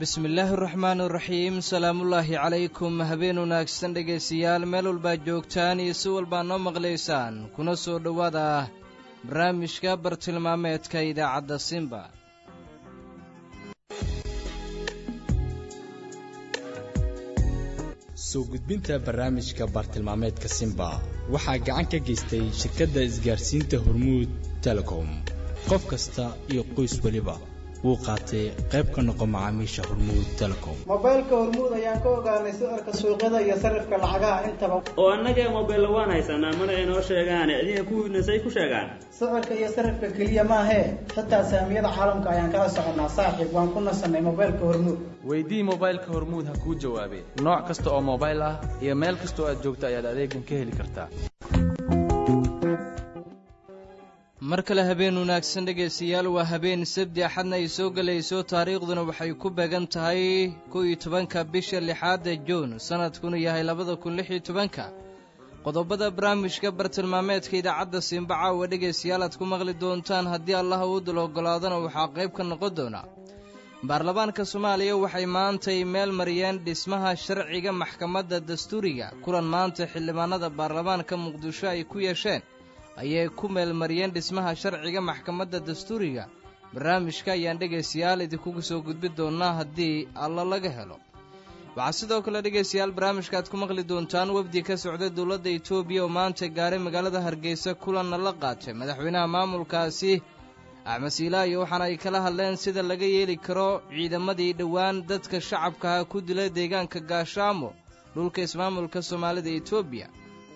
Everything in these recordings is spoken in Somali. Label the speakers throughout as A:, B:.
A: bismillaahi araxmaan iraxiim salaamullaahi calaykum habeen wanaagsan dhegaystayaal meel walbaad joogtaan iyo si walbaa noo maqlaysaan kuna soo dhowaada barnaamijka bartilmaameedka idaacadda simba
B: soo gudbinta barnaamijka bartilmaameedka simba waxaa gacan ka geystay shirkadda isgaarsiinta hormuud telecom qof kasta iyo qoys weliba wuu qaatay qayb ka noqo macaamiisha hormuud telecom
C: mobaylka hormuud ayaan ka ogaanay sicirka suuqyada iyo sarifka lacagaha intaba
D: oo annagee mobaylla waan haysanaa mana inoo sheegaane adiga kuwiina say ku sheegaan
C: sicirka iyo sarifka keliya maahee xitaa saamiyada caalamka ayaan kala soconnaa saaxiib waan ku nasanay mobaylka hormuud
E: weydii mobaylka hormuud ha kuu jawaabee nooc kasta oo mobayl ah iyo meel kastoo aad joogta ayaad adeegan ka heli kartaa
A: mar kale habeen wanaagsan dhegaystayaal waa habeen sabdi axadna ay soo gelayso taariikhduna waxay ku beegan tahay kow iyo tobanka bisha lixaada juun sannadkuna yahay labada kun lix iyo tobanka qodobada barnaamijka bartilmaameedka idaacadda simbaca waa dhegaystayaal aad ku maqli doontaan haddii allah uu dul oggolaadana waxaa qayb ka noqon doona baarlamaanka soomaaliya waxay maantay meel mariyeen dhismaha sharciga maxkamadda dastuuriga kulan maanta xildhibaanada baarlamaanka muqdisho ay ku yeesheen ayay ku meelmariyeen dhismaha sharciga maxkamadda dastuuriga barnaamijka ayaan dhegaystayaal idinkugu soo gudbi doonnaa haddii alla laga helo waxaa sidoo kale dhegaystayaal barnaamijka aad ku maqli doontaan wafdi ka socda dowladda etoobiya oo maanta gaaray magaalada hargeysa kulanna la qaatay madaxweynaha maamulkaasi axmed siilaayo waxaana ay kala hadleen sida laga yeeli karo ciidamadii dhowaan dadka shacabkaha ku dila deegaanka gaashaamo dhulka ismaamulka soomaalida etoobiya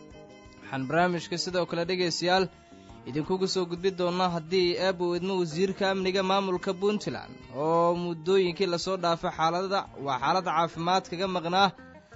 A: waxaan barnaamijka sidoo kale dhegaystayaal idinkugu soo gudbi doonnaa haddii eeb uu idmo wasiirka amniga maamulka puntland oo muddooyinkii lasoo dhaafay xaalada waa xaaladda caafimaad kaga maqnaa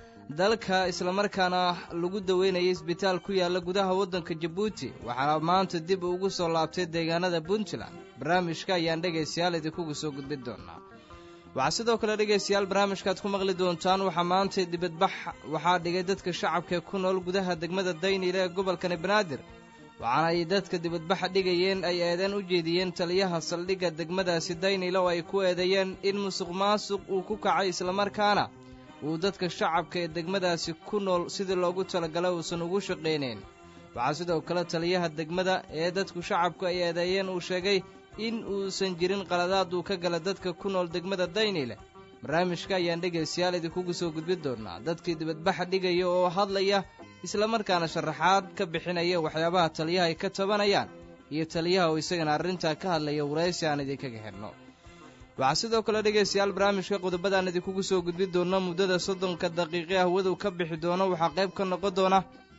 A: dalka islamarkaana lagu daweynayay isbitaal ku yaalla gudaha waddanka jabuuti waxaana maanta dib ugu soo laabtay deegaanada puntland barnaamijka ayaan dhegaystayaal idinkugu soo gudbi doonnaa waxaa sidoo kale dhegaystayaal barnaamijkaaad ku maqli doontaan waxaa maanta dibadbax waxaa dhigay dadka shacabka ku nool gudaha degmada daynile ee gobolkani banaadir waxaana ay dadka dibadbaxa dhigayeen ay eedeen u jeediyeen taliyaha saldhigga degmadaasi daynile oo ay ku eedeeyeen in musuq maasuq uu ku kacay islamarkaana uu dadka shacabka ee degmadaasi ku nool sidii loogu talagalay uusan ugu shaqaynayn waxaa sidoo kale taliyaha degmada ee dadku shacabku ay eedeeyeen uu sheegay in uusan jirin qaladaad uu ka gala dadka ku nool degmada daynile barnaamijka ayaan dhegaystayaal idinkugu soo gudbi doonnaa dadkii dibadbaxa dhigaya oo hadlaya islamarkaana sharaxaad ka bixinaya waxyaabaha taliyaha ay ka tabanayaan iyo taliyaha oo isagana arrintaa ka hadlaya waraysi aan idinkaga xidhno waxaa sidoo kale dhegaystayaal barnaamijka qodobadaan idinkugu soo gudbi doonna muddada soddonka daqiiqe ahwadow ka bixi doono waxaa qayb ka noqon doona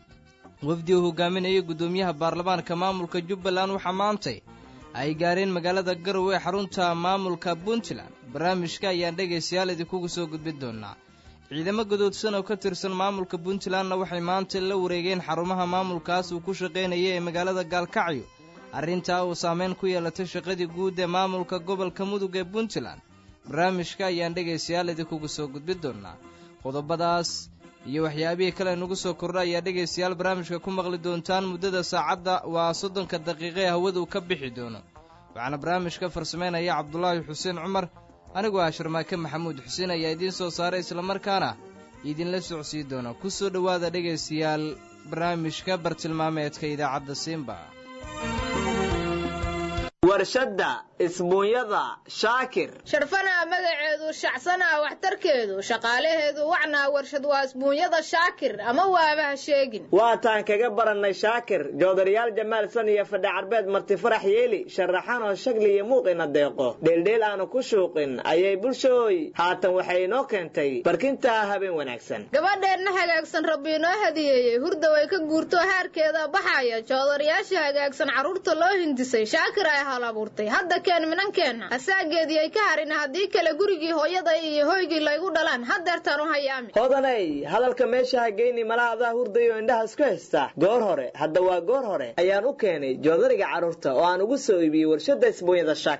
A: wafdi uu hogaaminayay guddoomiyaha baarlamaanka maamulka jubbaland waxaa maantay ay gaareen magaalada garow ee xarunta maamulka puntland barnaamijka ayaan dhegaystayaal idinkugu soo gudbi doonnaa ciidamo gadoodsan oo ka tirsan maamulka puntlandna waxay maanta la wareegeen xarumaha maamulkaas uu ku shaqaynaya ee magaalada gaalkacyo arrintaa uu saameyn ku yeelatay shaqadii guud ee maamulka gobolka mudug ee puntland barnaamijka ayaan dhegaystayaal idinkugu soo gudbi doonnaa qodobadaas iyo waxyaabihii kale nagu soo kordha ayaa dhegaystayaal barnaamijka ku maqli doontaan muddada saacadda waa soddonka daqiiqe hawadu ka bixi doono waxaana barnaamijka farsamaynaya cabdulaahi xuseen cumar anigoo ah sharmaake maxamuud xuseen ayaa idiin soo saaray islamarkaana idinla socsii doona ku soo dhowaada dhegaystayaal barnaamijka bartilmaameedka idaacadda simba
F: warshadda isbuunyada shaakir
G: sharfanaa magaceedu shacsanaa waxtarkeedu shaqaalaheedu wacnaa warshad waa isbuunyada shaakir ama waabaha sheegin
F: waataan kaga barannay shaakir joodarayaal jamaalsan iyo fadhi carbeed marti farax yeeli sharaxanoo shagli iyo muuqina deeqo dheeldheel aanu ku shuuqin ayay bulshooy haatan waxay inoo keentay barkintaa habeen wanaagsan
G: gabadheenna hagaagsan rabbi inoo hadiyeeyey hurda way ka guurto haarkeeda baxaya joodarayaasha hagaagsan carruurta loo hindisay shaakir ay hal abuurtay hadda keen minankeenna asaageedii ay ka harin haddii kale gurigii hooyada iyo hoygii laygu dhalaan hadeertaan u hayaami
F: hodanay hadalka meesha ha geyni mala adaa hurdayo indhaha isku haysta goor hore hadda waa goor hore ayaan u keenay joodariga carruurta oo aan ugu soo iibiyey warshadda isbuunyada shaak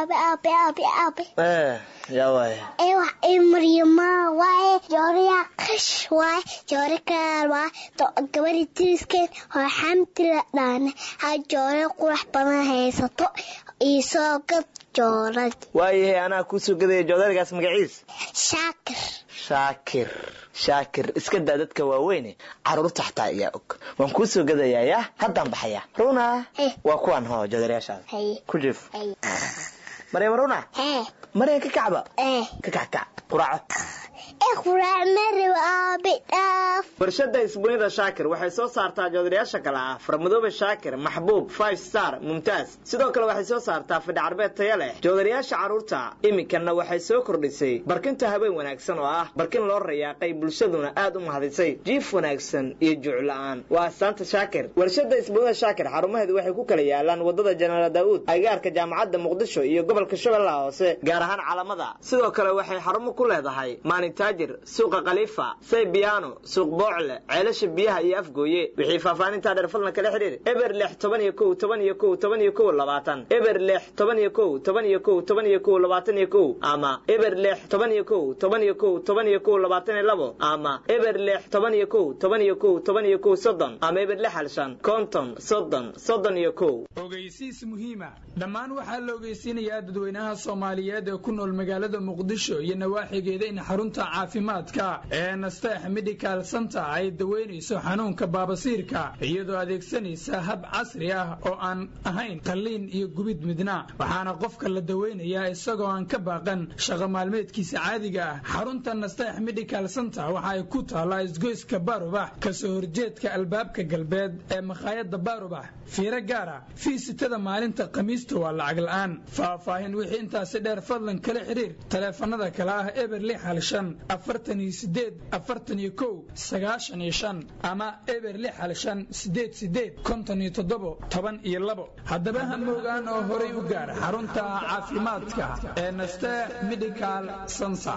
H: aabe aabe aabe aabe
F: Eh, yaa waay
H: ee wax ii maryama waaye jooriya qash waaye joori kalaal waaye to gabadhi tiriskeed oo xamdi la dhaane ha joore qurax badan haysato iisoo gad joorad
F: waayahay anaa kuusoo gadaya joodarigaas magaciis
H: shaakir
F: shaakir shaakir iska daa dadka waaweyne caruurta xataa ayaa og waan kuu soo gadayaa yaa haddaan baxaya runa
H: Eh.
F: waa kuwan hoo joodariyaashaada
H: haye
F: ku jiif
H: haye
F: maryam runa
H: ee
F: maryam ka kacba
H: ee
F: ka kackac quraaco
H: ee quraac marow aabe dhaaf
F: warshada isbuunida shaakir waxay soo saartaa joodariyaasha kale ah farmadoobe shaakir maxbuub five star mumtaaz sidoo kale waxay soo saartaa fidhi carbeed taya leh joodariyaasha carruurta iminkana waxay soo kordhisay barkinta habeen wanaagsan oo ah barkin loo rayaaqay bulshaduna aad u mahadisay jiif wanaagsan iyo juucla-aan waa astaanta shaakir warshada isbuunida shaakir xarumaheedu waxay ku kala yaalaan wadada jenaraal daa'uud agaarka jaamacadda muqdisho iyo gobolka shabeellaha hoose gaar ahaan calamada sidoo kale waxay xarumo ku leedahay maalintaajir suuqa khaliifa saybiyaano suuq boocle ceelasha biyaha iyo afgooye wixii faahfaahintaa dheer fadlan kala xidhiir eber lix toban iyo kow toban iyo kow toban iyo kow labaatan eber lix toban iyo kow toban iyo kow toban iyo kow labaatan iyo kow ama eber lix toban iyo kow toban iyo kow toban iyo kow labaatan iyo labo ama eber lix toban iyo kow toban iyo kow toban iyo kow soddon ama eber lix hal shan konton soddon soddon iyo kow
I: ogeysiis muhiima dhammaan waxaa la ogeysiinayaa dadweynaha soomaaliyeed ee ku nool magaalada muqdisho iyo nawaaxigeeda in xarunta caafimaadka ee nasteex medical center ay daweynayso xanuunka baabasiirka iyadoo adeegsanaysa hab casri ah oo aan ahayn qalliin iyo gubid midna waxaana qofka la daweynayaa isagoo aan ka baaqan shaqo maalmeedkiisa caadiga ah xarunta nasteex medical center waxa ay ku taallaa isgoyska baarubax kasoo horjeedka albaabka galbeed ee makhaayadda baarubax fiiro gaara fiisitada maalinta khamiista waa lacag la'aan faahfaahin wixii intaasi dheer fadlan kala xiriir taleefanada kale ah eber lix hal shan afartan iyo sideed afartan iyo kow sagaashan iyo shan ama eber lix hal shan sideed sideed konton iyo toddobo toban iyo labo haddaba ha moogaan oo horay u gaar xarunta caafimaadka ee naste medical center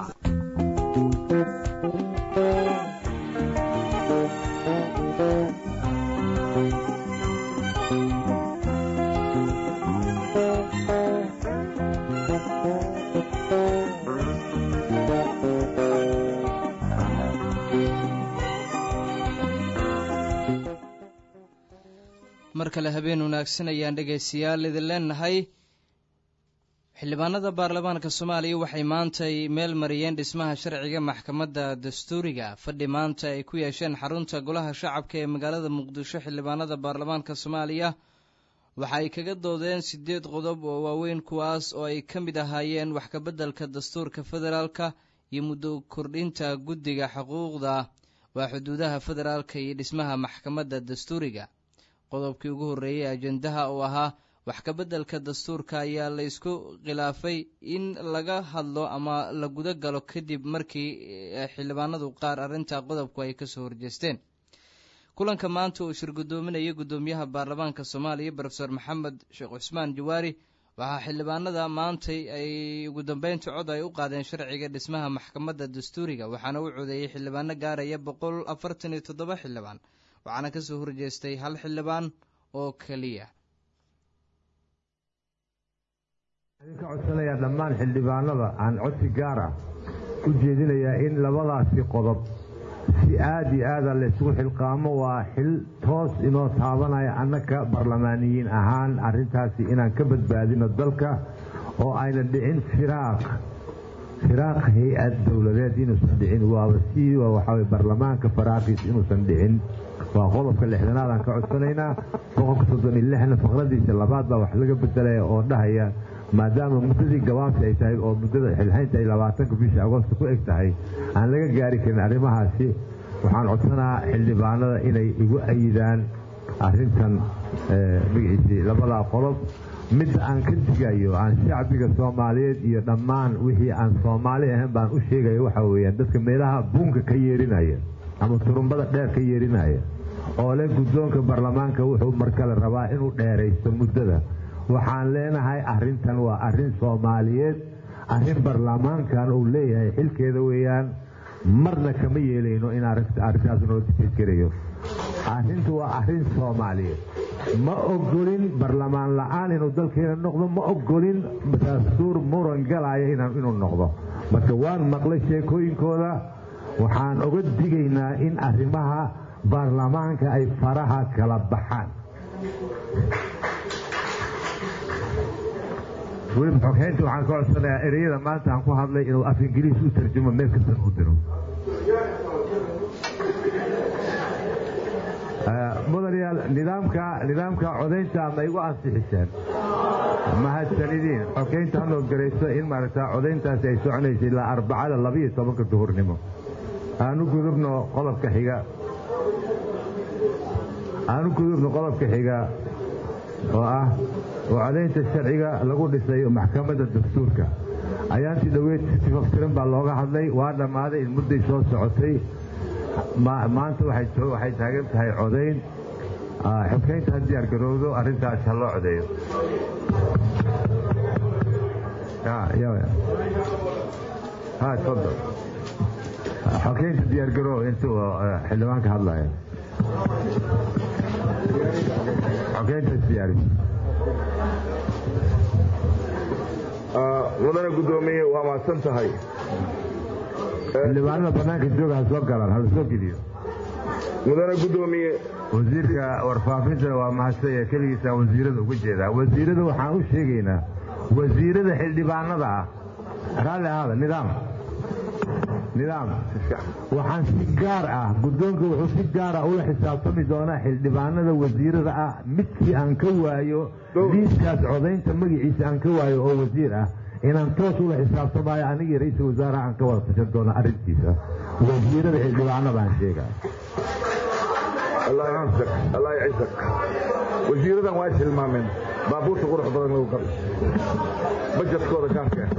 A: mar kale habeen wanaagsan ayaan dhegaystayaal idin leenahay xildhibaanada baarlamaanka soomaaliya waxay maantay meel mariyeen dhismaha sharciga maxkamadda dastuuriga fadhi maanta ay ku yeesheen xarunta golaha shacabka ee magaalada muqdisho xildhibaanada baarlamaanka soomaaliya waxa ay kaga doodeen siddeed qodob oo waaweyn kuwaas oo ay ka mid ahaayeen wax kabeddelka dastuurka federaalka iyo muddo kordhinta guddiga xuquuqda waa xuduudaha federaalka iyo dhismaha maxkamadda dastuuriga qodobkii ugu horreeyey ajendaha oo ahaa wax kabeddelka dastuurka ayaa la ysku khilaafay in laga hadlo ama la guda galo kadib markii xildhibaanadu qaar arrinta qodobku ay kasoo horjeesteen kulanka maanta uu shir guddoominayay guddoomiyaha baarlamaanka soomaaliya brofeor maxamed sheekh cusmaan jawaari waxaa xildhibaanada maantay ay ugu dambeynta cod ay u qaadeen sharciga dhismaha maxkamadda dastuuriga waxaana u codeeyey xildhibaano gaaraya boqol afartan iyo toddoba xildhibaan waxaana kasoo horjeestay hal xildhibaan oo keliya
J: idinka codsanayaa dhammaan xildhibaanada aan codsi gaar ah u jeedinayaa in labadaasi qodob si aad iyo aada laysugu xilqaamo waa xil toos inoo taabanaya annaka barlamaaniyiin ahaan arrintaasi inaan ka badbaadino dalka oo ayna dhicin firaaq firaaq hay-ad dowladeed inuusan dhicin waaba si waxaa barlamaanka faraaqiis inuusan dhicin waa qodobka lixdanaad aan ka codsanaynaa boqolka soddon iyo lixna faqradiisa labaad baa wax laga bedelaya oo dhahaya maadaama muddadii gabaabsi ay tahay oo muddada xilhaynta ay labaatanka bisha agoosta ku eg tahay aan laga gaari karin arrimahaasi waxaan codsanaa xildhibaanada inay igu ayidaan arrintan magaciisii labadaa qodob midda aan ka digayo aan shacbiga soomaaliyeed iyo dhammaan wixii aan soomaali ahayn baan u sheegaya waxaa weeyaan dadka meelaha buunka ka yeerinaya ama turumbada dheer ka yeerinaya oo leh guddoonka baarlamaanka wuxuu markale rabaa inuu dheeraysto muddada waxaan leenahay arrintan waa arrin soomaaliyeed arrin baarlamaankan uu leeyahay xilkeeda weeyaan marna kama yeelayno in arrintaas noo difeed garayo arrintu waa arrin soomaaliyeed ma ogolin barlamaan la-aan inuu dalkeena noqdo ma ogolin dastuur muran galaya inuu noqdo marka waan maqlay sheekooyinkooda waxaan oga digaynaa in arrimaha baarlamaanka ay faraha kala baxaan weliba xoghaynta waxaan ka codsanayaa ereyada maanta aan ku hadlay inuu af ingiriis u tarjumo meel kastan u diro mudanayaal nidaamka nidaamka codaynta ma igu ansixiseen mahadsanidin xoghaynta hanoo garayso in maaragta codayntaasi ay soconaysa ilaa arbacada labiiyo tobanka duhurnimo aanu gudubno qodobka xiga aanu gudubno qodobka xiga oo ah oo codaynta sharciga lagu dhisay maxkamadda dastuurka ayaantii dhoweyd si tifaftiran baa looga hadlay waa dhammaaday in mudday soo socotay maanta waxay taagan tahay codayn xoghaynta ha diyaar garowdo arrintaas ha loo codeeyo tfadal xoghaynta diyaar garow intuu xildhibaanka hadlaya xoghayntaas diyaari
K: mudane guddoomiye waa mahadsan tahay
J: xildhibaanada bannaanka jooga ha soo galaan hala soo geliyo
K: mudane guddoomiye
J: wasiirka warfaafintana waa mahadsanya keligiisaan wasiirada uga jeedaa wasiirada waxaan u sheegaynaa wasiirada xildhibaanada ah raalli ahaada nidaam nidaam waxaan si gaar ah guddoonka wuxuu si gaara ula xisaabtami doonaa xildhibaanada wasiirada ah midkii aan ka waayo liiskaas codaynta magaciisa aan ka waayo oo wasiir ah inaan toos ula xisaabtamaayo anigii ra-iisul wasaaraha aan ka wada tashan doona arrintiisa wasiirada xildhibaanada aan sheegaya
K: allah ycisak wasiiradan waa tilmaameen baabuurta qurux badan lagu qabay bajetkooda kaafka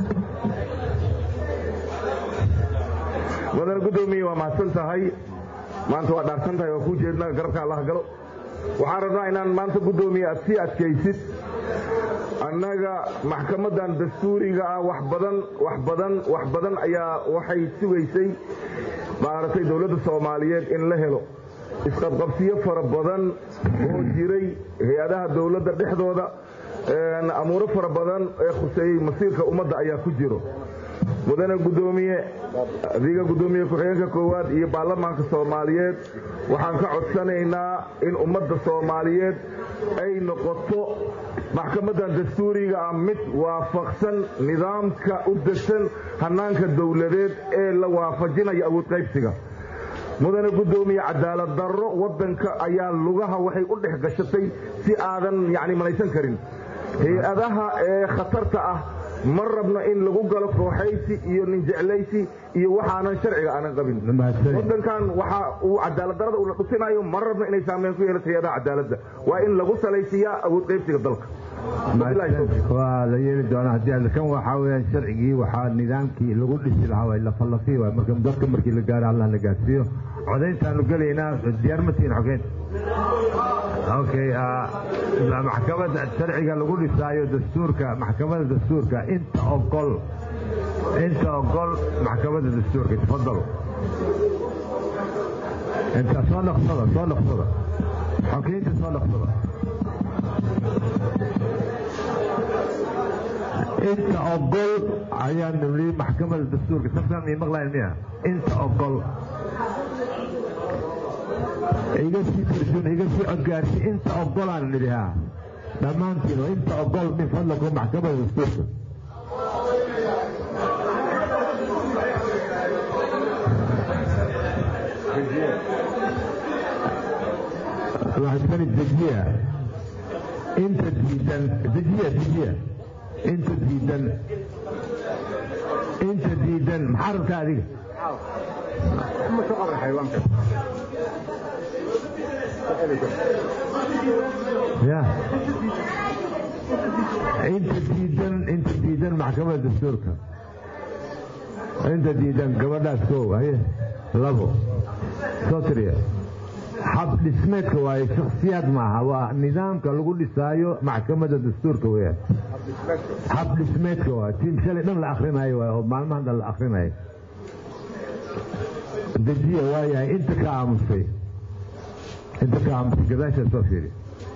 K: mudane guddoomiye waa mahadsan tahay maanta waa dhaarsan tahay waa kuu jeednaa garabka allah galo waxaan rabnaa inaan maanta guddoomiye aad sii adkaysid annaga maxkamadan dastuuriga ah wax badan wax badan wax badan ayaa waxay sugaysay maaragtay dowladda soomaaliyeed in la helo isqabqabsiyo fara badan oo jiray hay-adaha dowladda dhexdooda amuuro fara badan ee khuseeyey masiirka ummadda ayaa ku jiro mudane guddoomiye adiga guddoomiye ku-xigeenka koowaad iyo baarlamaanka soomaaliyeed waxaan ka codsanaynaa in ummadda soomaaliyeed ay noqoto maxkamadan dastuuriga ah mid waafaqsan nidaamka u degsan hannaanka dowladeed ee la waafajinayo awood qaybsiga mudane guddoomiye cadaalad darro waddanka ayaa lugaha waxay u dhex gashatay si aadan yacni malaysan karin hay-adaha ee khatarta ah ma rabno in lagu galo kooxaysi iyo ninjeclaysi iyo waxaanan sharciga aanan qabin waddankan waxa uu cadaaladdarada uula dhusinayo ma rabno inay saameyn ku yeelato hay-adaha cadaaladda waa in lagu salaysiiyaa awood qaybsiga dalka
J: waa la yeeli doonaa haddii kan waxaa weyaan sharcigii waxaa nidaamkii lagu dhisi lahaa waa lafalafi waay marka dadka markii la gaaro allah la gaarsiiyo codayntaanu gelaynaa diyaar ma tihin xogeynta okay maxkamada sharciga lagu dhisaayo dastuurka maxkamada dastuurka inta ogol inta ogol maxkamada dastuurka tafadalo inta soo dhaqsada soo dhaqsada xogeynta soo dhaqsada inta ogol ayaa nuli maxkamada dastuurka safkan mi maqlayn miya inta ogol iga sii tarjun iga sii codgaarsi inta ogolaan nidhi ha dhammaantiin inta ogol min fadlakum maxkamada dastuurka waxaskani dejiya inta diidan dejiya dejiya inta diidan inta diidan maxaa rabtaa adiga ya inta diidan inta diidan maxkamada dastuurka inta diidan gabadhaas koow haye labo soo tiriya xab dhismeedka waaye shaksiyaad maaha waa nidaamka lagu dhisaayo maxkamada dastuurka weyaan xab dhismeedka waa tiim shalay dhan la akrinayo waay oo maalmahan dhan la akrinayo dejiya waayahay inta ka aamusay inta ka aamusa gadaasha soo fiiri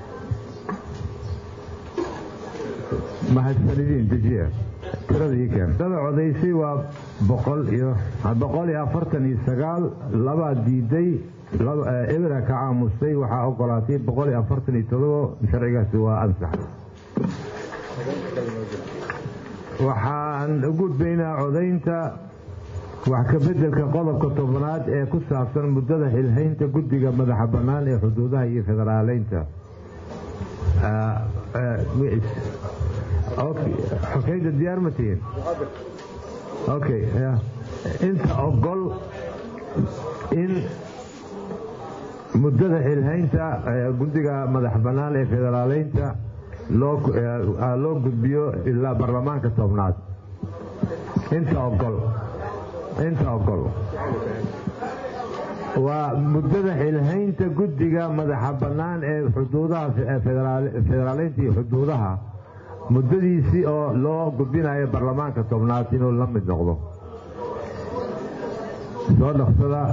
J: mahadsanidin dejiya tirada ii keen tirada codaysay waa boqol iyo boqol iyo afartan iyo sagaal labaa diiday ebera ka aamusay waxaa ogolaatay boqol iyo afartan iyo todobo sharcigaasi waa ansax waxaan u gudbaynaa codaynta wax ka beddelka qodobka tobnaad ee ku saabsan muddada xilhaynta guddiga madaxa bannaan ee xuduudaha iyo federaaleynta xokeyda diyaar ma tihiin okay inta ogol in muddada xilhaynta guddiga madax bannaan ee federaaleynta loo gudbiyo ilaa baarlamaanka tobnaad inta ogol inta ogol waa muddada xilhaynta guddiga madaxa bannaan ee xuduudaha federaaleynta iyo xuduudaha muddadiisii oo loo gudbinayo baarlamaanka tobnaad inuu la mid noqdo soo dhaqsada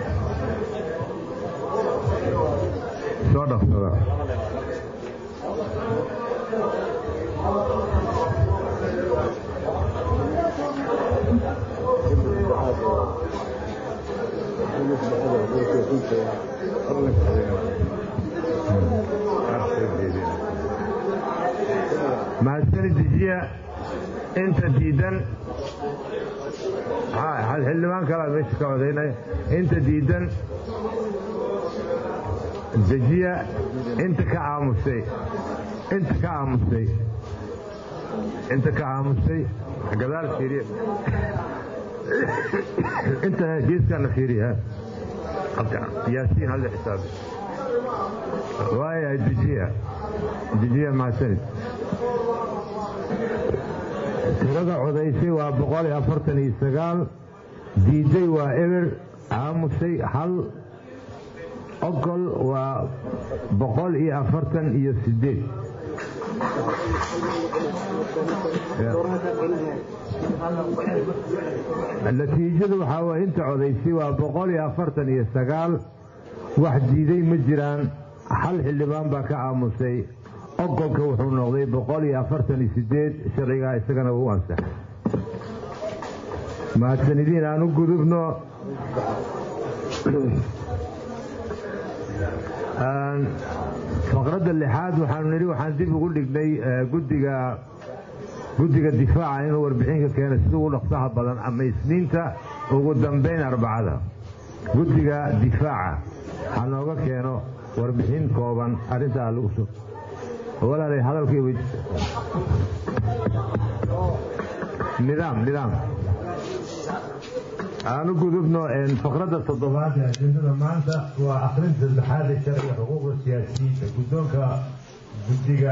J: soo dhaqsada mahadsani dejiya inta diidan xildhibaan kalaa meesha ka codaynaya inta diidan dejiya inta ka aamusay inta ka aamusay inta ka aamusay gadaal fiiriya inta geeskana fiiriya yaasiin halla xisaabi waaya dejiya dejiya mahadsanid tirada codaysay waa boqol iyo afartan iyo sagaal diiday waa eber aamusay hal ogol waa boqol iyo afartan iyo sideed natiijadu waxaa waye inta codaysay waa boqol iyo afartan iyo sagaal wax diiday ma jiraan hal xildhibaan baa ka aamusay ogolka wuxuu noqday boqol iyo afartan iyo sideed sharcigaa isagana u ansaxay mahadsanidin aan u gudubno faqradda lixaad waxaanu nidhi waxaan dib ugu dhignay gudiga guddiga difaaca inuu warbixinka keeno sida ugu dhaqsaha badan ama isniinta ugu dambayn arbacada guddiga difaaca ha nooga keeno warbixin kooban arrintaa lagu so walaalay hadalkii wej nidaam nidaam aanu gudubno faqradda toddobaad ee ajendada maanta waa akhrinta saddexaad ee sharciga xuquuqda siyaasiyiinta guddoonka guddiga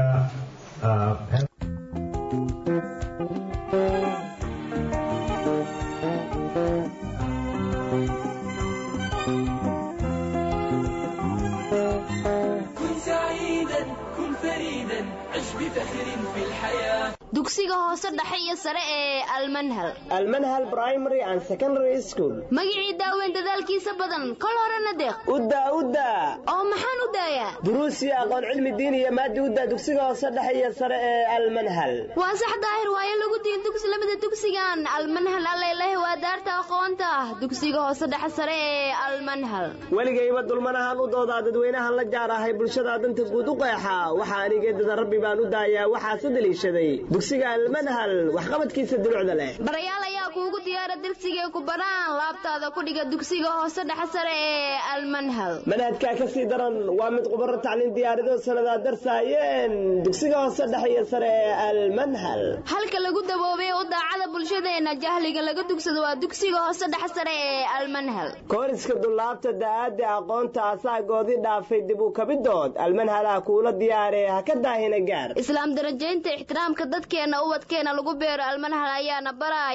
L: dugsiga hoose dhexe iyo sare ee almanhal
F: almanhal primary and secondary school
L: magicii daaweyn dadaalkiisa badan kol horena deeq
F: udda udda
L: oo maxaan u daayaa
F: duruus iyo aqoon cilmi diin iyo maadi udda dugsiga hoose dhexe iyo sare ee almanhal
L: waa sax daahir waayo lagu diin dugsi lamida dugsigan almanhal allailah waa daarta aqoonta ah dugsiga hoose dhexe sare ee almanhal
F: weligayba dulmanahan u doodaa dadweynahan la jaar ahay bulshada danta guud u qeexa waxa anigeedada rabbi baan u daayaa waxaase daliishaday dugsiga almanhal waxqabadkiisa dulucda leh
L: barayaal ayaa kuugu diyaara dersigay ku baraan laabtaada ku dhiga dugsiga hoose dhexe sare ee almanhal
F: manhajkaa ka sii daran waa mid qubaro tacliin diyaarido sanadaa darsaayeen dugsiga hoose dhexe iyo sare ee almanhal
L: halka lagu daboobay u daacada bulshadeena jahliga laga dugsado waa dugsiga hoose dhexe sare ee almanhal
F: kooriska dullaabta da'aadda aqoonta asaagoodii dhaafay dib u kabidood almanhalaha kuula diyaaree ha ka daahina gaar
L: islaam darajaynta ixtiraamka dadkeena ubadkeena lagu beero almanhal ayaana baraaya ee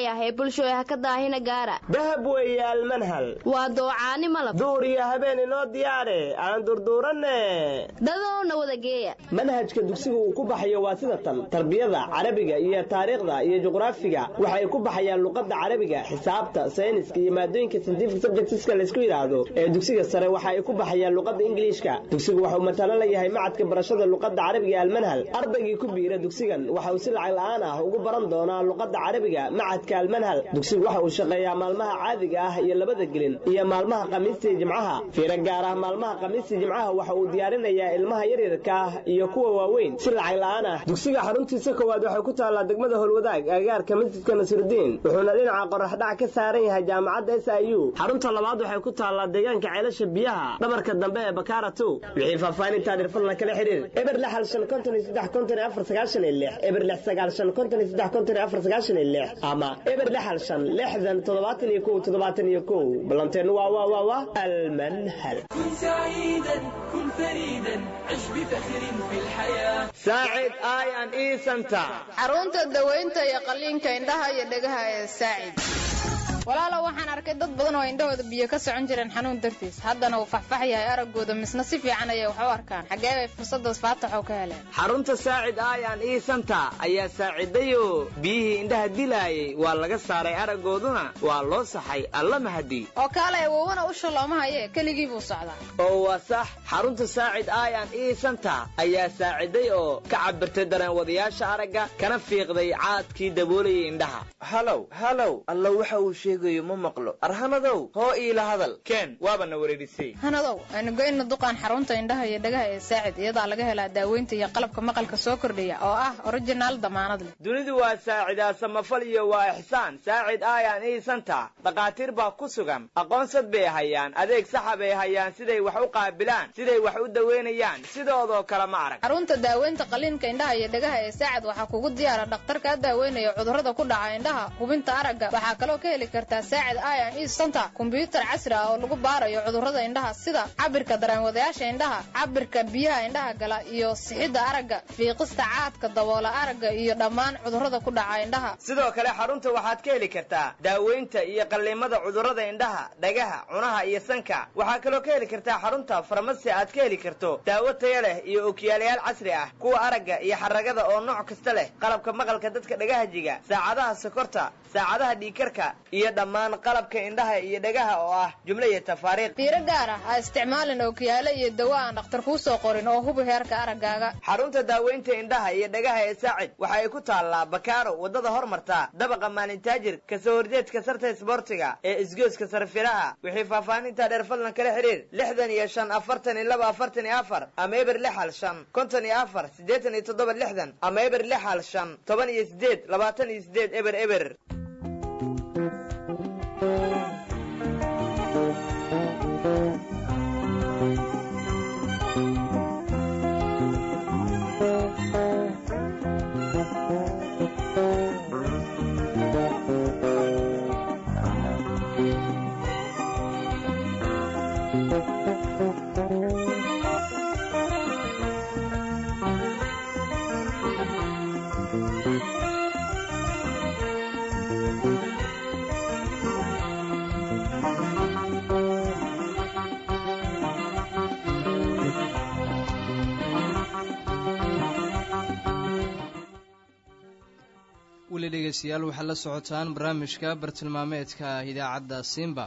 L: bulshooy ha ka daahina gaara
F: dahab weeye almanhal
L: waa doocaani malab
F: duur iyo habeen inoo diyaare aan durduuranne
L: dadowna wada geeya
F: manhajka dugsiga uu ku baxayo waa sida tan tarbiyada carabiga iyo taariikhda iyo juqraafiga waxay ku baxayaan luqadda carabiga xisaabta sayniska iyo maadooyinka scientific subjectska laysku yidhaahdo ee dugsiga sare waxa ay ku baxayaan luqadda ingiliishka dugsigu waxauu matalo la yahay macadka barashada luqadda carabiga ee almanhal ardaygii ku biira dugsigan waxa uu si lacag la'aan ah ugu baran doonaa luqadda carabiga macadka almanhal dugsigu waxa uu shaqeeyaa maalmaha caadiga ah iyo labada gelin iyo maalmaha khamiista iyo jimcaha fiiro gaar ah maalmaha khamiista iyo jimcaha waxa uu diyaarinayaa ilmaha yaryarka ah iyo kuwa waaweyn si lacag la'aan ah dugsiga xaruntiisa koowaad waxay ku taallaa degmada holwadaag agaarka masjidka nasirudiin wuxuuna dhinaca qoraxdhac ka saaran yahay jaamacadda s i u xarunta labaad waxay ku taallaa deegaanka ceelasha biyaha dhabarka dambe ee bakaara two wixii faahfaahintaa dhirfadla kala xiriir eber lix hal shan konton iyo saddex konton iyo afar sagaashan iyo lix eber lix sagaal shan konton iyo saddex konton iyo afar sagaashan iyo lix ama eber lix hal shan lixdan toddobaatan iyo kow toddobaatan iyo kow ballanteenu waa waa waa waa almanhal
M: كن سعيدا كن فريدا عش بفخر في الحياة
F: saacid i an e center
G: xarunta dawaynta iyo qalliinka indhaha iyo dhegaha ee saacid walaalow waxaan arkay dad badan oo indhahooda biyo ka socon jireen xanuun dartiis haddana uu faxfax yahay araggooda misna si fiican ayay wax u arkaan xaggee bay fursadaas faataxoo ka heleen
F: xarunta saacid i an e center ayaa saacidayo biyihii indhaha dilaayay waa laga saaray araggooduna waa loo saxay alla mahadi
G: oo kaalay awowana usha looma haye keligii buu socdaa
F: oo waa sax xarunta saacid i an e center ayaa saaciday oo ka cabirtay dareenwadayaasha aragga kana fiiqday caadkii daboolayay indhaha
N: halow halow alla waxa uu sheegayo ma maqlo arhanadow hoo iila hadal keen waabana wareerisay
G: hanadow aynu goyna duqaan xarunta indhaha iyo dhegaha ee saacid iyadaa laga helaa daaweynta iyo qalabka maqalka soo kordhiya oo ah originaal damaanad leh
F: dunidu waa saacidaa samafal iyo waa ixsaan saacid i an e center dhakhaatiir baa ku sugan aqoonsad bay hayaan adeeg saxa bay hayaan siday wax u qaabilaan siday wax u daweynayaan sidoodoo kale ma arag
G: xarunta daaweynta qaliinka indhaha iyo dhegaha ee saacid waxaa kugu diyaara dhakhtar kaa daaweynaya cudurrada ku dhaca indhaha hubinta aragga waxaa kaloo ka heli kartaa saacid i an e center kombyuutar casri ah oo lagu baarayo cudurrada indhaha sida cabirka dareenwadayaasha indhaha cabirka biyaha indhaha gala iyo sixidda aragga fiiqista caadka daboola aragga iyo dhammaan cudurrada ku dhaca indhaha
F: sidoo kale xarunta waxaad ka heli kartaa daaweynta iyo qalliimada cudurrada indhaha dhagaha cunaha iyo sanka waxaa kaloo ka heli kartaa xarunta farmasi aad ka heli karto daawo taya leh iyo okiyaalayaal casri ah kuwa aragga iyo xaragada oo nooc kasta leh qalabka maqalka dadka dhagaha jiga saacadaha sokorta saacadaha dhiikarka iyo dhammaan qalabka indhaha iyo dhagaha oo ah jumlo iyo tafaariiq
G: fiiro gaar ah ha isticmaalin ookiyaalo iyo dawo aan dhakhtar kuu soo qorin oo hubi heerka araggaaga
F: xarunta daaweynta indhaha iyo dhagaha ee saacid waxa ay ku taallaa bakaaro waddada hormarta dabaqa maalintaajir kasoo horjeedka sarta isboortiga ee isgooska sarfiraha wixii faahfaahinta dheer fadlan kala xiriir lixdan iyo shan afartan iyo laba afartan iyo afar ama eber lix hal shan konton iyo afar siddeetan iyo toddoba lixdan ama eber lix hal shan toban iyo siddeed labaatan iyo siddeed eber eber
A: weli dhegeystayaal waxaad la socotaan barnaamijka bartilmaameedka idaacadda simba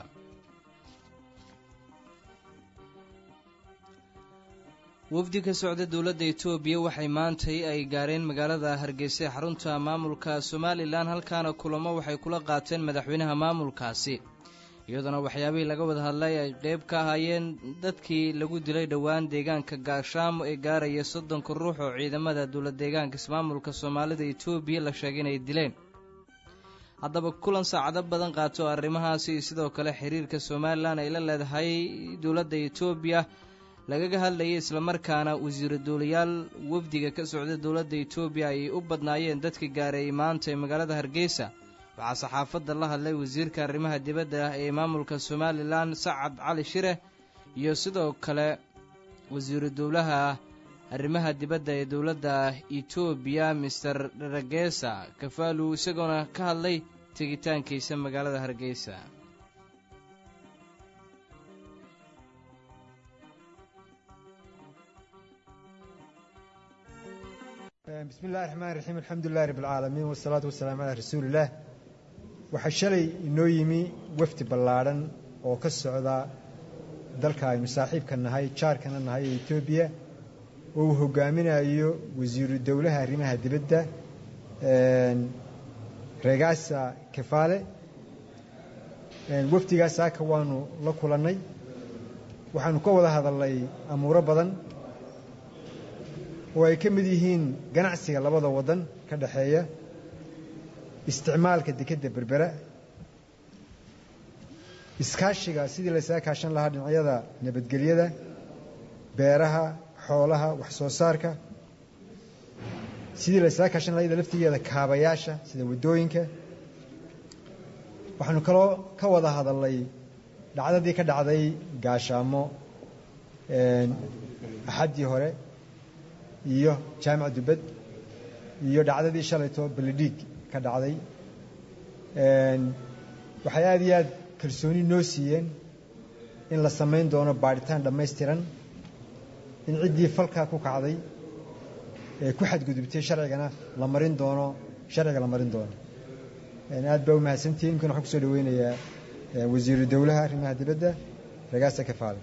A: wafdi ka socda dowladda etoobiya waxay maantay ay gaareen magaalada hargeysa ee xarunta maamulka somalilan halkaana kulamo waxay kula qaateen madaxweynaha maamulkaasi iyadoona waxyaabihii laga wada hadlay ay qeyb ka ahaayeen dadkii lagu dilay dhowaan deegaanka gaashaamo ee gaaraya soddonka ruux oo ciidamada dowlad deegaanka ismaamulka soomaalida etoobiya la sheegay inay dileen haddaba kulan saacado badan qaato arrimahaasi iyo sidoo kale xiriirka somalilan ay la leedahay dowladda etoobiya lagaga hadlayay islamarkaana wasiiro dowlayaal wafdiga ka socda dowladda etoobiya ay u badnaayeen dadka gaareeyay maanta ee magaalada hargeysa waxaa saxaafadda la hadlay wasiirka arrimaha dibadda ah ee maamulka somalilan sacad cali shire iyo sidoo kale wasiiru dowlaha arrimaha dibadda ee dowladda etoobiya master ragesa kafalu isagoona ka hadlay tegitaankiisa magaalada hargeysa
O: bismi illahi raxmaan raxiim alxamdulilahi rabb alcaalamiin wasalaatu wasalaamu calaa rasuulillaah waxaa shalay inoo yimi wafdi ballaadhan oo ka socda dalka aynu saaxiibka nahay jaarkana nahay ee etoobiya oo uu hogaaminayo wasiiru dowlaha arrimaha dibadda regaasa kefaale wafdigaas saaka waanu la kulannay waxaanu ka wada hadalnay amuuro badan oo ay ka mid yihiin ganacsiga labada waddan ka dhexeeya isticmaalka dekedda berbera iskaashiga sidii laysaga kaashan lahaa dhinacyada nabadgelyada beeraha xoolaha wax soo saarka sidii laysaga kaashan lahaa iyada laftigeeda kaabayaasha sida waddooyinka waxaanu kaloo ka wada hadalnay dhacdadii ka dhacday gaashaamo axaddii hore iyo jaamac dubad iyo dhacdadii shalayto beledhiig ka dhacday waxay aada iyo aad kalsooni noo siiyeen in la samayn doono baadhitaan dhammaystiran in ciddii falkaa ku kacday ee ku xadgudubtay sharcigana la marin doono sharciga la marin doono aad baa u mahadsantihiin inkana waxaan kusoo dhaweynayaa wasiiru dowlaha arrimaha dibadda ragaasa kafaale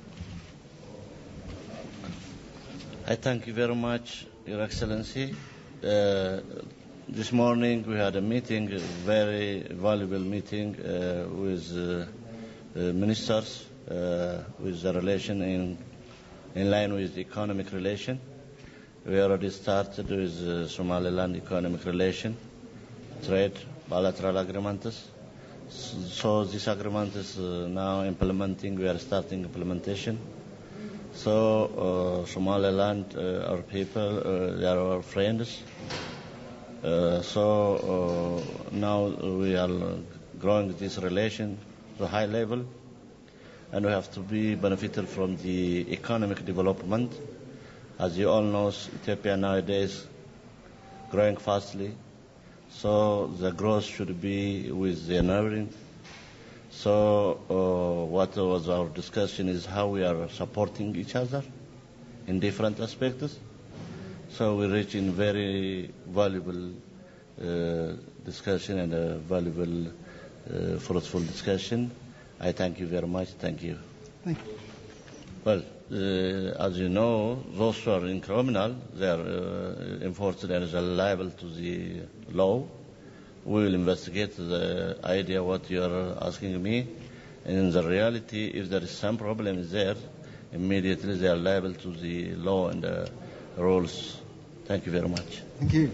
P: I thank you very much, Your Excellency. Uh, this morning we had a meeting, a very valuable meeting uh, with uh, uh, ministers uh, with the relation in, in line with economic relation. We already started with uh, Somaliland economic relation, trade, bilateral agreements. So this agreement is uh, now implementing, we are starting implementation. So uh, Somaliland, uh, our people, uh, they are our friends. Uh, so uh, now we are growing this relation to a high level, and we have to be benefited from the economic development. As you all know, Ethiopia nowadays growing fastly, so the growth should be with the neighboring so uh, what was our discussion is how we are supporting each other in different aspects. So we reach in very valuable uh, discussion and a valuable, uh, fruitful discussion. I thank you very much. Thank you.
O: Thank you.
P: Well, uh, as you know, those who are in criminal, they are uh, enforced and are liable to the law. We will investigate the idea what you are asking me. And in the reality, if there is some problem there, immediately they are liable to the law and the rules. Thank you very much.
O: Thank you.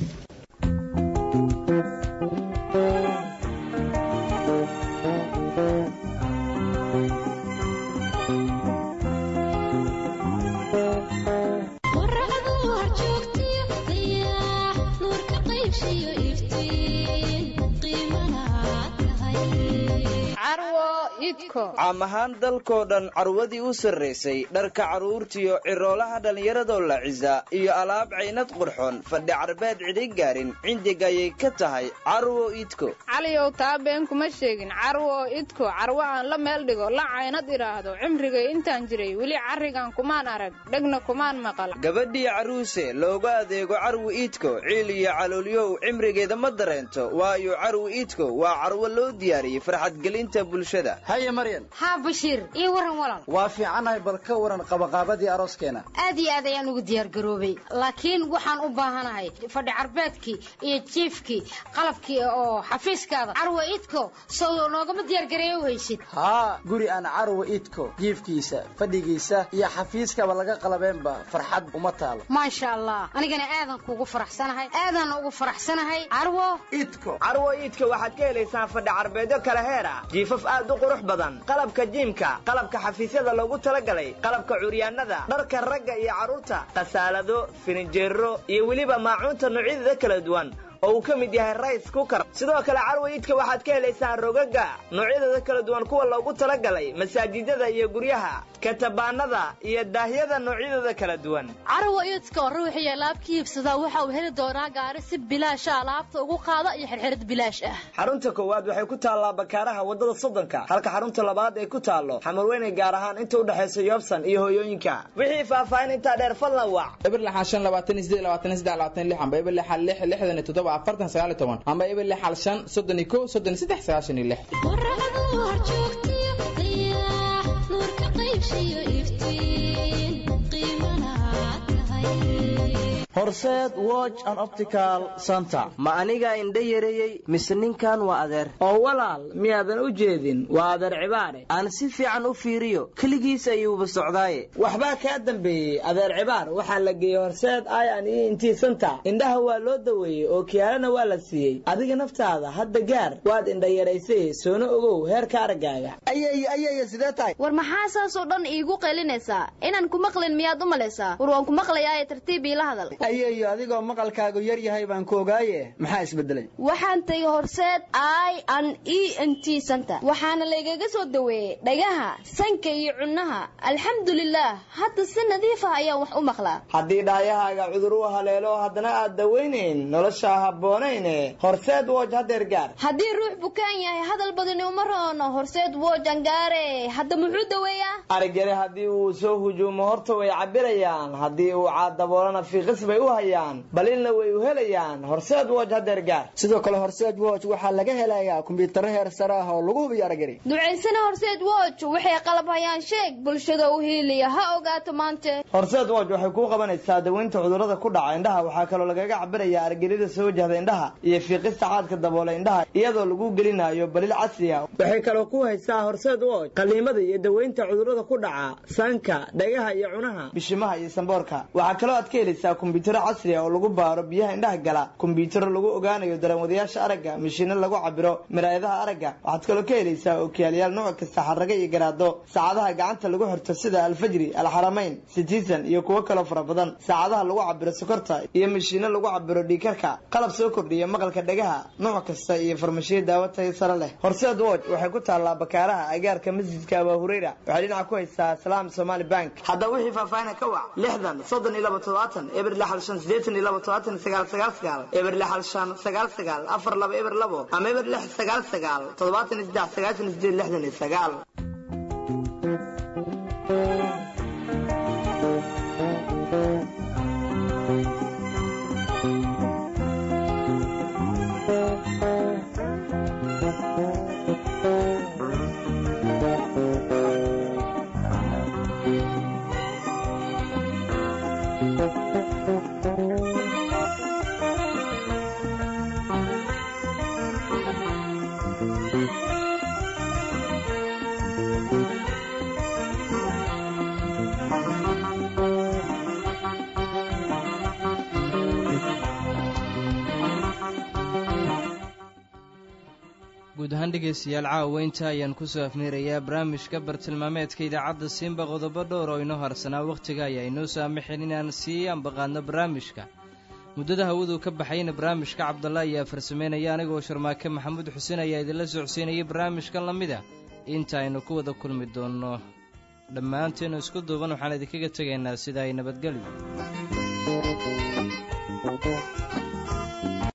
N: caam ahaan dalkoo dhan carwadii u sarraysay dharka carruurtiyo ciroolaha dhallinyaradoo la cisa iyo alaab caynad qurxoon fadhi carbeed cidhi gaarin cindig ayay ka tahay carwo idko
G: caliyow taa been kuma sheegin carwo idko carwo aan la meel dhigo la caynad idhaahdo cimrigay intaan jiray weli carrigan kumaan arag dhegna kumaan maqal
N: gabadhii carruuse looga adeego carwi iidko ciil iyo caloolyow cimrigeeda ma dareento waayo carwi iidko waa carwo loo diyaariyey farxadgelinta bulshada
Q: haye maryan
R: haa bashiir ii waran walaal
Q: waa fiicannahay bal ka waran qabaqaabadii arooskeena
R: aad iyo aad ayaan ugu diyaargaroobay laakiin waxaan u baahanahay fadhi carbeedkii iyo jiifkii qalabkii oo xafiiskaada carwa idko sow noogama diyaargareeyo weysid
Q: haa guri aan carwa idko jiifkiisa fadhigiisa iyo xafiiskaba laga qalabeenba farxad uma taalo
R: maasha allah anigana aadan kuugu faraxsanahay aadan ugu faraxsanahay carwo
Q: idko
F: carwo iidka waxaad ka helaysaan fadhi carbeedyo kala heer ah jiifaf aad u qurux badan qalabka jiimka qalabka xafiisyada loogu talagalay qalabka curyaanada dharka ragga iyo carruurta khasaalado firinjeero iyo weliba maacuunta noocyadeeda kala duwan oo uu ka mid yahay rice cooker sidoo kale carwo iidka waxaad ka helaysaa rogaga noocyadooda kala duwan kuwa loogu talagalay masaajidada iyo guryaha katabaanada iyo daahyada noocyadooda kala duwan
S: carwo iidka ruuxii alaabka iibsadaa waxa uu heli doonaa gaari si bilaasha alaabta ugu qaada iyo xirxirid bilaash ah
F: xarunta koowaad waxay ku taallaa bakaaraha wadada soddonka halka xarunta labaad ay ku taallo xamarweyne gaar ahaan inta u dhexaysa yoobsan iyo hooyooyinka wixii faahfaahin intaa dheer fadlan wac
T: eber lixal shan labaatan iyo sideed labaatan iyo saddex labaatan iyo lix amba eber lixal lix lixdan iyo toddoba afartan sagaal iyo toban amba eber lixal shan soddon iyo kow soddon iyo saddex sagaashan iyo lix
Q: horseed watch and optical center
F: ma anigaa indha yareeyey mise ninkan waa adeer oo walaal miyaadan u jeedin waa adeer cibaare aan si fiican u fiiriyo keligiis ayuuba socdaaye waxbaa kaa dambeeyey adeer cibaar waxaa la geeyey horseed i an e intii santa indhaha waa loo daweeyey oo kiyaalana waa la siiyey adiga naftaada hadda gaar waad indha yaraysay soona ogow heerka araggaaga
Q: ayay ayay sidee tahay
L: war maxaa saasoo dhan iigu qaylinaysaa inaan ku maqlin miyaad u malaysaa war waan ku maqlayaaye tartiib iila hadal
Q: ayeeyo adigoo maqalkaagu yar yahay baan ku ogaaye maxaa isbedelay
L: waxaan tegey horseed i an e n t center waxaana laygaga soo daweeyey dhagaha sanka iyo cunnaha alxamdulilaah hadda si nadiif ah ayaan wax u maqlaa
F: haddii dhaayahaaga cudur u haleelo haddana aad dawaynayn nolosha habboonayne horseed woj hadeer gaar
L: haddii ruux bukaan yahay hadal badani uma roono horseed woj angaare hadda muxuu daweeyaa
F: arigale haddii uu soo hujuumo horta way cabirayaan haddii uu caadaboolana fiiqis bay u hayaan balilna way u helayaan horseed woj hadeer gaar
Q: sidoo kale horseed woj waxaa laga helayaa kumbiyuutarro heer sare ah oo lagu hubiyo aragari
L: ducaysana horseed woj waxay qalab hayaan sheeg bulshada u hiiliya ha ogaato maante
F: horseed woj waxay kuu qabanaysaa daweynta cudurrada ku dhaca indhaha waxaa kaloo lagaga cabirayaa argelida soo wajahda indhaha iyo fiiqista caadka daboola indhaha iyadoo lagu gelinayo balil casri ah waxay kaloo ku haysaa horseed woj qaliimada iyo daweynta cudurrada ku dhaca sanka dhagaha iyo cunaha bishimaha iyo samboorka waxaa kaloo aad ka helaysaa kumbiyuutaro casri ah oo lagu baaro biyaha indhaha gala kumbiyuutaro lagu ogaanayo dareenwadayaasha aragga mishiino lagu cabiro miraayadaha aragga waxaad kaloo ka helaysaa ookiyaalayaal nooc kasta xarraga iyo garaado saacadaha gacanta lagu xirto sida alfajri alxaramayn citizen iyo kuwo kaloo fara badan saacadaha lagu cabiro sokorta iyo mishiino lagu cabiro dhiikarka qalab soo kordhiya maqalka dhagaha nooc kasta iyo farmashiyo daawo tayo sare leh horseed woj waxay ku taallaa bakaaraha agaarka masjidka abaa hureyra waxay dhinaca ku haysaa salaam somali bank haddaba wixii faahfaahina ka wac lixdan soddon iyo laba todobaatan eber lixal shan sideetan iyo laba todobaatan sagaal sagaal sagaal eber lixal shan sagaal sagaal afar laba eber labo ama eber lix sagaal sagaal toddobaatan iyo saddex sagaashan iyo sideed lixdan iyo sagaal
A: guud ahaan dhegaystayaal caawa inta ayaan kusoo afmeerayaa barnaamijka bartilmaameedka idaacadda siinba qodobo dhowr oo inoo harsanaa wakhtiga ayaa inoo saamaxin inaan sii ambaqaadno barnaamijka muddada hawadu ka baxayna barnaamijka cabdalla ayaa farsameynaya anigoo sharmaake maxamuud xuseen ayaa idinla socodsiinayay barnaamijkan la mid a inta aynu ku wada kulmi doonno dhammaanteenu isku duuban waxaan idinkaga tegaynaa sida ay nabadgelyo